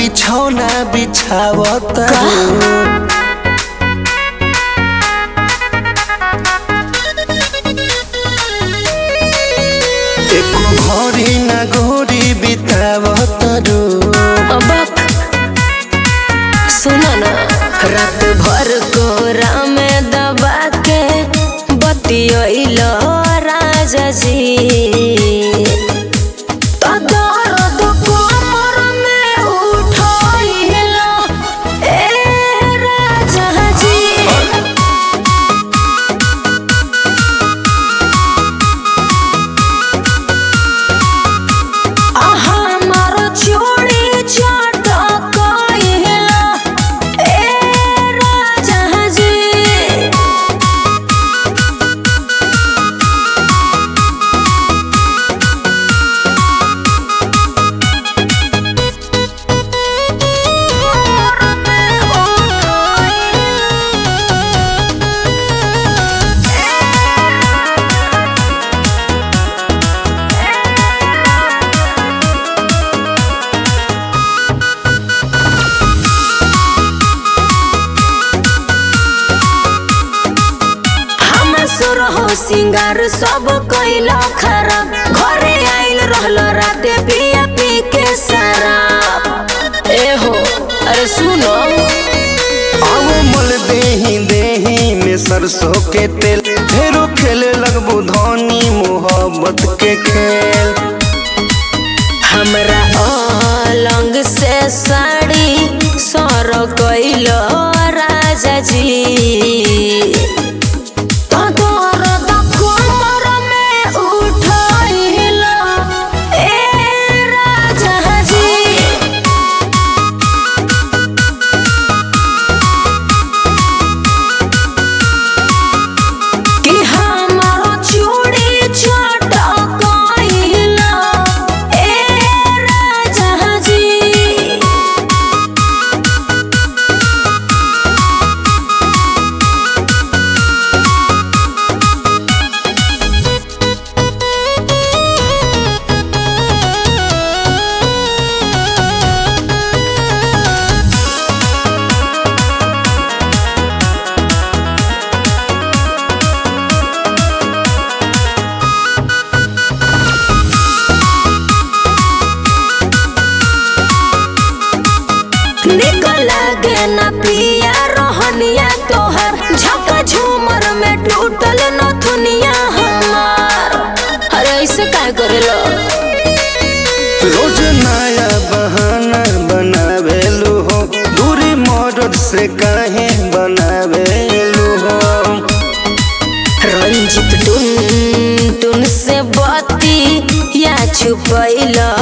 बिछौना बिछावत एको घड़ी ना घड़ी बितावत रू बाप सुनो ना रात भर कोरा में दबा के बतियोइलो राजा जी तो दर्द कमर में उठाइलो ए राजा जी আমার চুড়ি চটকাইলা এ রাজাজি हम सुर हो सिंगार सब कैला खराब घरे आइल रहल राते पिया पी के शराब ए हो अरे सुनो आओ मल देही देही में सरसों के तेल फेरो खेले लगबू धनी मोहब्बत के खेल हमरा अलंग से साड़ी सर कैलो राजा जी तो दर्द कमर में उठाइलो ए राजा जी कि हमारो चूड़ी चटकाइला ए राजा जी निकल गे न पिया रोहनिया तोहर झका झूमर में टूटल नथुनिया हमार अरे ऐसे काय करेलो रोज नया बहाना बनावेलू हो दूरी मदद से काहे बनावेलू हो रंजित टुन टुन से बती या छुपैलो